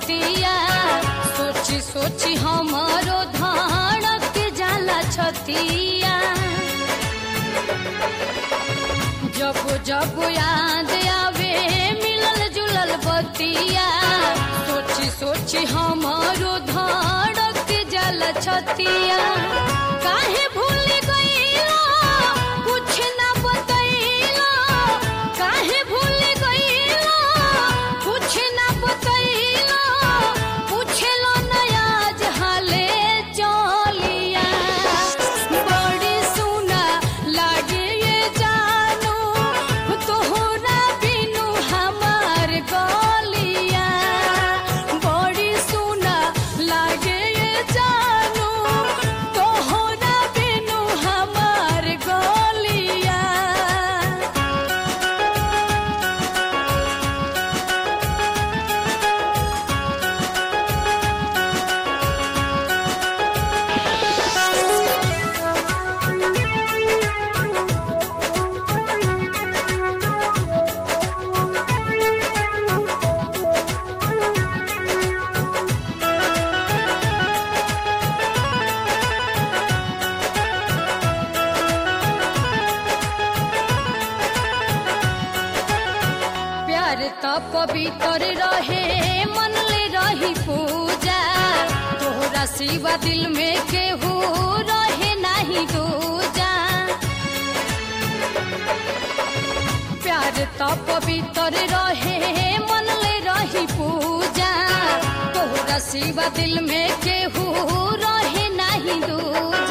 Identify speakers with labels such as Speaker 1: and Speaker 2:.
Speaker 1: बतिया सोची सोची हमारो धड़क जाला छतिया जब जब याद आवे मिलल जुलल बतिया सोची सोची हमारो धड़क जाला छतिया काहे भूल गईला कुछ ना बतैला काहे भूल गईला कुछ ना बतैला पूछलो नया जहाले चलिया बड़ी सुना लागे ये जानू तोहरा बिनु हमार गलिया बड़ी सुना लागे ये जानू तोहरा बिनु हमार गलिया प्यार त पवित्र रहे मन ले रही पूजा तोहरा सिवा दिल में केहू रहे नहीं दूजा प्यार त पवित्र रहे मन ले रही पूजा तोहरा सिवा दिल में केहू रहे नहीं दूजा